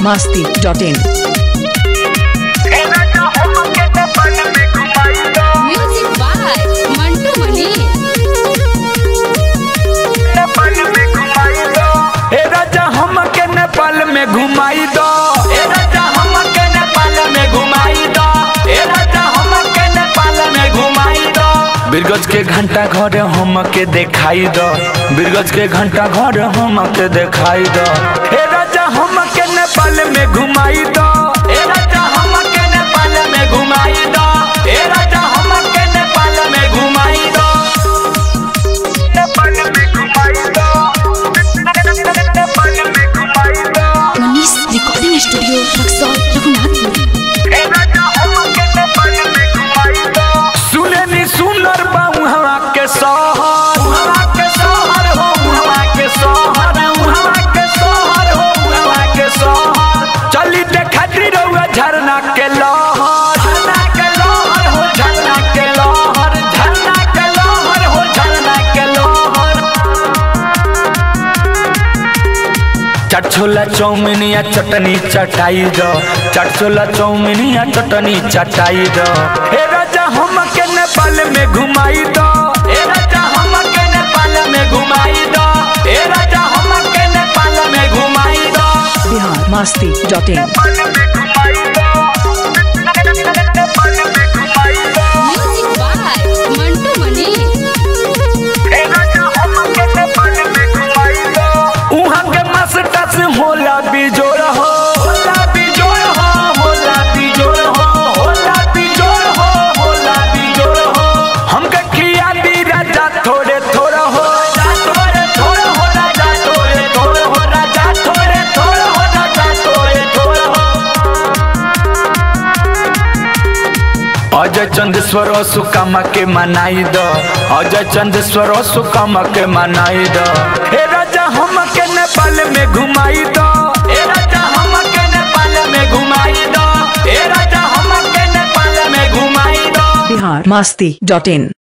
masti.in. Music by Mantu Mani. ए राजा हमके नेपाल में घुमाई दो ए राजा हमके नेपाल में घुमाई दो ए राजा हमके नेपाल में घुमाई दो बिरगज के घंटा घर हमके दिखाई दो बिरगज के घंटा घर हमके दिखाई दो ए राजा हमके नेपाल में घुमाई दो ए राजा हमके नेपाल में घुमाई दो ए राजा हमके नेपाल में घुमाई दो नेपाल में घुमाई दो नेपाल में घुमाई दो Manis Recording Studio, Raksol, Raghunathpur. सुने नी सुनर बाऊ हवा के सहर हवा के सहर हो हवा के सहर हवा के सहर हो हवा के सहर चली देखा रउआ झरना के लहर झरना के लहर हो झरना के लहर झरना के लहर हो झरना के लहर चाट छोला चाउमीन या चटनी चटाई दो चाट छोला चाउमीन या चटनी चटाई दो हे राजा हमके नेपाल में घुमाई दो हे राजा हमके नेपाल में घुमाई दो हे राजा हमके नेपाल में घुमाई दो Bihar masti.in. Music by Mantu Mani. उहाँ के मस्टस होला बिजोड़ हो होला बिजोड़ हो होला बिजोड़ हो होला बिजोड़ हो होला बिजोड़ हो हमके खिया दी राजा थोड़े थोड़ा हो राजा थोड़े थोड़ा हो राजा थोड़े थोड़ा हो राजा थोड़े थोड़ा हो राजा थोड़े थोड़ा हो अजय चंदेश्वर सुकामा के मनाई दो अजय चंदेश्वर सुकामा के मनाई दो हे राजा हमके नेपाल में घुमाई दो हे राजा हमके नेपाल में घुमाई दो हे राजा हमके नेपाल में घुमाई दो Bihar masti.in.